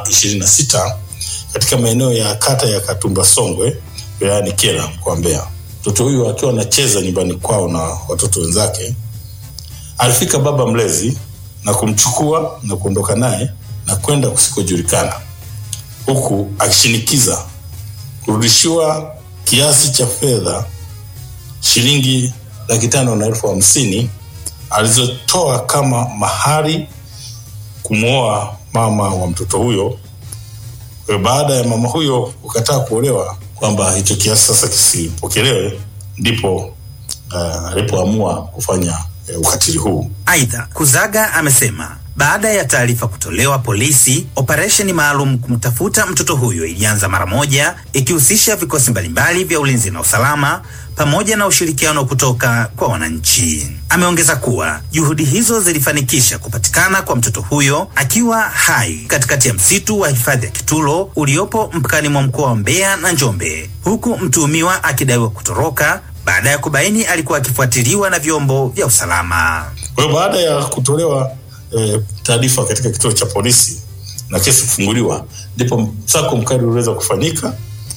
26 katika maeneo ya kata ya Katumba Songwe wilayani Kyela mkoa wa Mbeya. Mtoto huyu akiwa anacheza nyumbani kwao na watoto wenzake, alifika baba mlezi na kumchukua na kuondoka naye na kwenda kusikojulikana, huku akishinikiza kurudishiwa kiasi cha fedha shilingi laki tano na elfu hamsini alizotoa kama mahari kumwoa mama wa mtoto huyo. Kwa hiyo baada ya mama huyo kukataa kuolewa kwamba hicho kiasi sasa kisipokelewe, ndipo uh, alipoamua kufanya uh, ukatili huu. Aidha, Kuzaga amesema baada ya taarifa kutolewa polisi, operesheni maalum kumtafuta mtoto huyo ilianza mara moja, ikihusisha vikosi mbalimbali vya ulinzi na usalama pamoja na ushirikiano kutoka kwa wananchi. Ameongeza kuwa juhudi hizo zilifanikisha kupatikana kwa mtoto huyo akiwa hai katikati ya msitu wa hifadhi ya Kitulo uliopo mpakani mwa mkoa wa Mbeya na Njombe, huku mtuhumiwa akidaiwa kutoroka baada ya kubaini alikuwa akifuatiliwa na vyombo vya usalama. Kwa hiyo baada ya kutolewa e, taarifa katika kituo cha polisi na kesi kufunguliwa, ndipo msako mkali uliweza kufanyika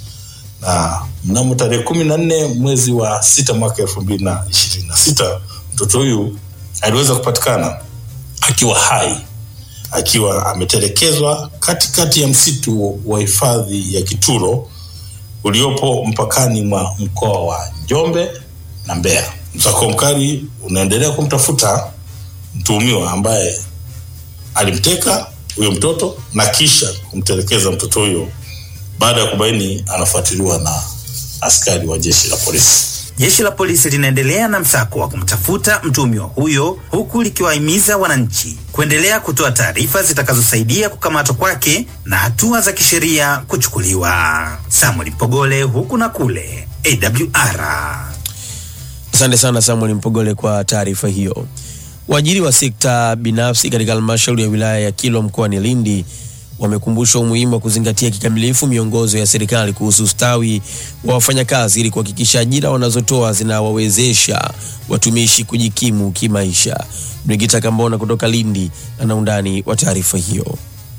na mnamo tarehe kumi na nne mwezi wa sita mwaka elfu mbili na ishirini na sita mtoto huyu aliweza kupatikana akiwa hai akiwa ametelekezwa katikati ya msitu wa hifadhi ya Kitulo uliopo mpakani mwa mkoa wa Njombe na Mbeya. Msako mkali unaendelea kumtafuta mtuhumiwa ambaye alimteka huyo mtoto na kisha kumtelekeza mtoto huyo baada ya kubaini anafuatiliwa na askari wa jeshi la polisi. Jeshi la polisi linaendelea na msako wa kumtafuta mtuhumiwa huyo huku likiwahimiza wananchi kuendelea kutoa taarifa zitakazosaidia kukamatwa kwake na hatua za kisheria kuchukuliwa. Samuel Mpogole, huku na kule, AWR. Asante sana Samuel Mpogole kwa taarifa hiyo. Waajiri wa sekta binafsi katika halmashauri ya wilaya ya Kilwa mkoani Lindi wamekumbushwa umuhimu wa kuzingatia kikamilifu miongozo ya serikali kuhusu ustawi wa wafanyakazi ili kuhakikisha ajira wanazotoa zinawawezesha watumishi kujikimu kimaisha. Brigita Kambona kutoka Lindi ana undani wa taarifa hiyo.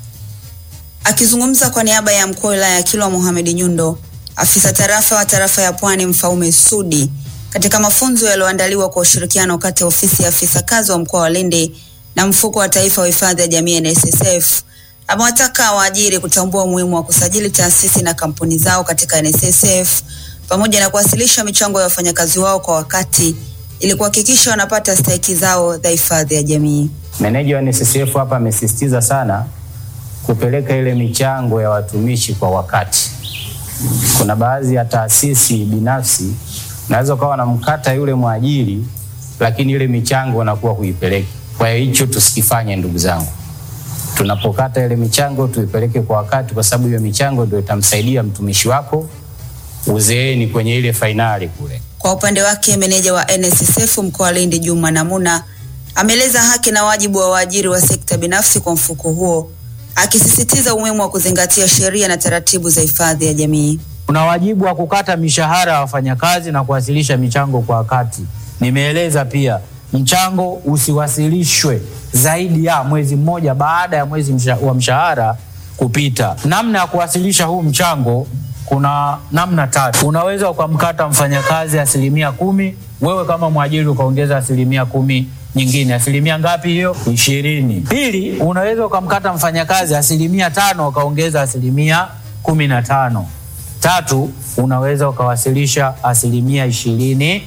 Akizungumza kwa niaba ya mkuu wa wilaya ya Kilwa Mohamed Nyundo, afisa tarafa wa tarafa ya Pwani Mfaume Sudi, katika mafunzo yaliyoandaliwa kwa ushirikiano kati ya ofisi ya afisa kazi wa mkoa wa Lindi na mfuko wa taifa wa hifadhi ya jamii NSSF, amewataka waajiri kutambua umuhimu wa kusajili taasisi na kampuni zao katika NSSF pamoja na kuwasilisha michango ya wafanyakazi wao kwa wakati ili kuhakikisha wanapata stahiki zao za hifadhi ya jamii. Meneja wa NSSF hapa amesisitiza sana kupeleka ile michango ya watumishi kwa wakati. Kuna baadhi ya taasisi binafsi naweza ukawa na mkata yule mwajiri, lakini ile michango wanakuwa kuipeleka. Kwa hiyo hicho tusikifanye, ndugu zangu tunapokata ile michango tuipeleke kwa wakati, kwa sababu hiyo michango ndio itamsaidia mtumishi wako uzeeni kwenye ile fainali kule. Kwa upande wake, meneja wa NSSF mkoa wa Lindi Juma Namuna ameeleza haki na wajibu wa waajiri wa sekta binafsi kwa mfuko huo, akisisitiza umuhimu wa kuzingatia sheria na taratibu za hifadhi ya jamii. Kuna wajibu wa kukata mishahara ya wafanyakazi na kuwasilisha michango kwa wakati. Nimeeleza pia mchango usiwasilishwe zaidi ya mwezi mmoja baada ya mwezi msha, wa mshahara kupita. Namna ya kuwasilisha huu mchango kuna namna tatu. Unaweza ukamkata mfanyakazi asilimia kumi, wewe kama mwajiri ukaongeza asilimia kumi nyingine. Asilimia ngapi hiyo? Ishirini. Pili, unaweza ukamkata mfanyakazi asilimia tano ukaongeza asilimia kumi na tano. Tatu, unaweza ukawasilisha asilimia ishirini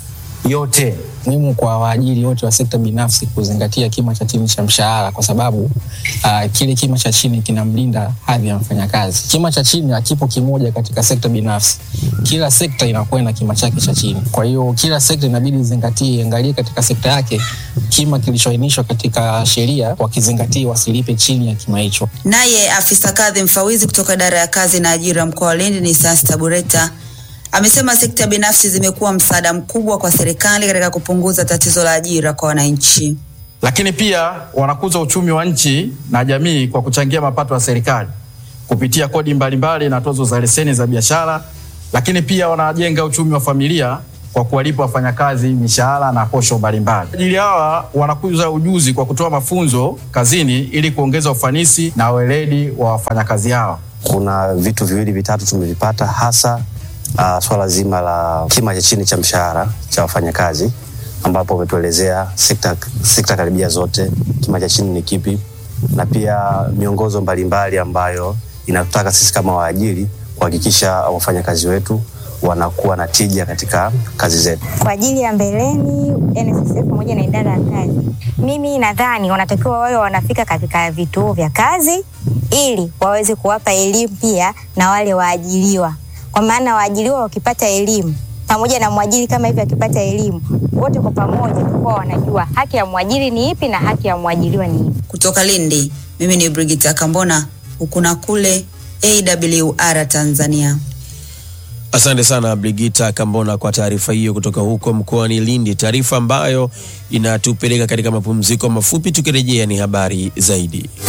yote. muhimu kwa waajiri wote wa sekta binafsi kuzingatia kima cha chini cha mshahara kwa sababu uh, kile kima cha chini kinamlinda hadhi ya mfanyakazi. Kima cha chini hakipo kimoja katika sekta binafsi, kila sekta inakuwa na kima chake cha chini. Kwa hiyo kila sekta inabidi izingatie, iangalie katika sekta yake kima kilichoainishwa katika sheria, wakizingatia wasilipe chini ya kima hicho. Naye afisa kadhi mfawizi kutoka idara ya kazi na ajira mkoa wa Lindi ni Sasta Bureta amesema sekta binafsi zimekuwa msaada mkubwa kwa serikali katika kupunguza tatizo la ajira kwa wananchi. lakini pia wanakuza uchumi wa nchi na jamii kwa kuchangia mapato ya serikali kupitia kodi mbalimbali na tozo za leseni za biashara, lakini pia wanajenga uchumi wa familia kwa kuwalipa wafanyakazi mishahara na posho mbalimbali. Ajili hawa wanakuza ujuzi kwa kutoa mafunzo kazini ili kuongeza ufanisi na weledi wa wafanyakazi hawa. Kuna vitu viwili vitatu tumevipata, hasa uh, swala zima la kima cha chini cha mshahara cha wafanyakazi, ambapo umetuelezea sekta, sekta karibia zote kima cha chini ni kipi, na pia miongozo mbalimbali ambayo inatutaka sisi kama waajiri kuhakikisha wafanyakazi wetu wanakuwa na tija katika kazi zetu. Kwa ajili ya mbeleni, NSSF pamoja na idara ya kazi, mimi nadhani wanatakiwa wawe wanafika katika vituo vya kazi ili waweze kuwapa elimu pia na wale waajiriwa, kwa maana waajiriwa wakipata elimu pamoja na mwajiri kama hivi akipata elimu, wote kwa pamoja tutakuwa wanajua haki ya mwajiri ni ipi na haki ya mwajiriwa ni ipi. Kutoka Lindi, mimi ni Brigita Kambona, huku na kule AWR Tanzania. Asante sana Brigita Kambona kwa taarifa hiyo kutoka huko mkoani Lindi, taarifa ambayo inatupeleka katika mapumziko mafupi. Tukirejea ni habari zaidi.